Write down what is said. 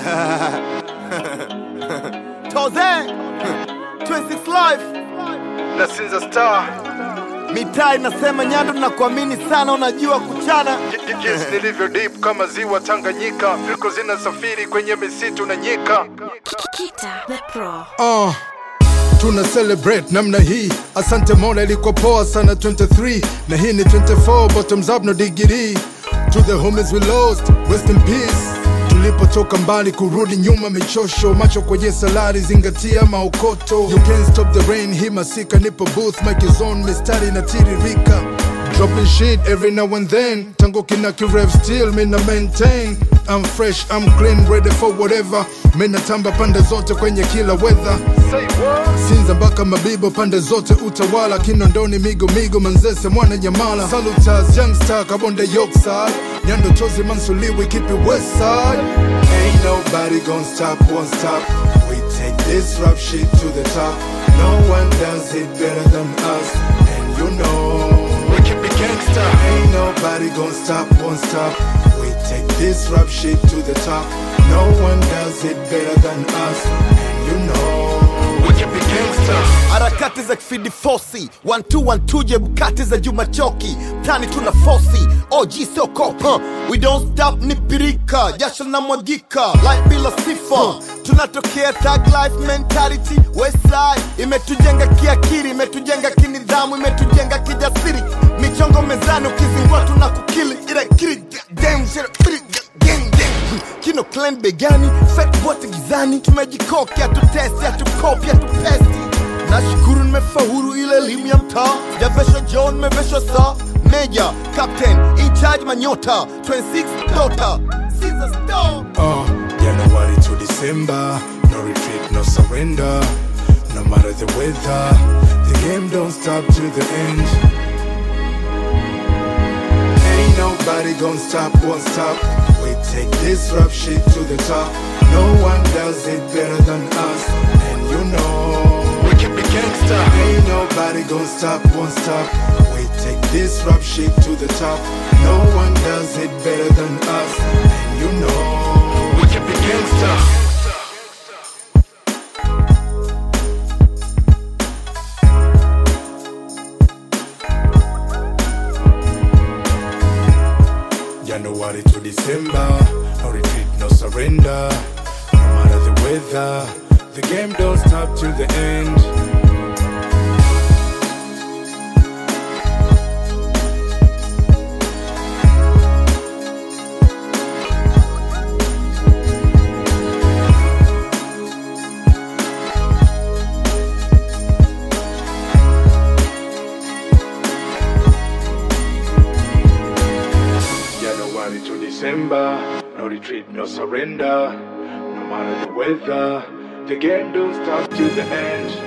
Toze 26 Life na Sinza Star mitaa inasema Nyando, nakuamini sana, unajua kuchana. jinsi nilivyo deep kama ziwa Tanganyika, fiko zinasafiri kwenye misitu na nyika. Kita the Pro. Ah, tuna celebrate namna hii asante mola ilikuwa poa sana 23 na hii ni 24 bottoms up no degree to the homies we lost rest in peace tulipotoka mbali kurudi nyuma michosho macho kwenye salari zingatia maokoto you can't stop the rain hii masika nipo booth mic is on mistari na tiririka Dropping shit every now and then Tango kinaki rev still mina maintain I'm fresh, I'm clean, ready for whatever Mina tamba pande zote kwenye kila weather Say what? Sinza mpaka Mabibo pande zote utawala Kinondoni migo migo manzese mwana nyamala Salutas youngster kabonde yokside Nyando chozi mansuliwi keep it west side Ain't nobody gon' stop, won't stop We take this rap shit to the top No one does it better than us And you know We keep it gangsta. Ain't nobody gon' stop, won't stop. We take this rap shit to the top. No one does it better than us, and you know. We keep it gangsta. harakati za kifidi fosi wantu wantuje bukati za juma choki tani tuna fosi og sio cop huh. we don't stop ni pirika jasho na mwagika life bila sifa tunatokea tag life mentality westside imetujenga kiakiri imetujenga kinidhamu imetujenga kijasiri michongo mezani ukizingua tuna kukili ila kiri damn shit, biri, gang, gang. kino clan begani fake wote gizani tumejikoki hatutesti hatukopi hatupesti nashukuru nimefahuru ile elimu ya mtaa javeshwa john meveshwa saa meja captain in charge manyota 26 dota Caesar Stone. Uh, January to December, no retreat, no surrender. No matter the weather, the game don't stop till the end. Ain't nobody gon' stop, won't stop. We take this rap shit to the top. No one does it better than us, and you know. We keep it gangsta. Ain't nobody gon' stop, won't stop. We take this rap shit to the top. No one does it better than us, and you know. We keep it gangsta. January to December, no retreat, no surrender. No matter the weather, the game don't stop till the end. January to December, no retreat, no surrender. No matter the weather, the game don't stop till the end.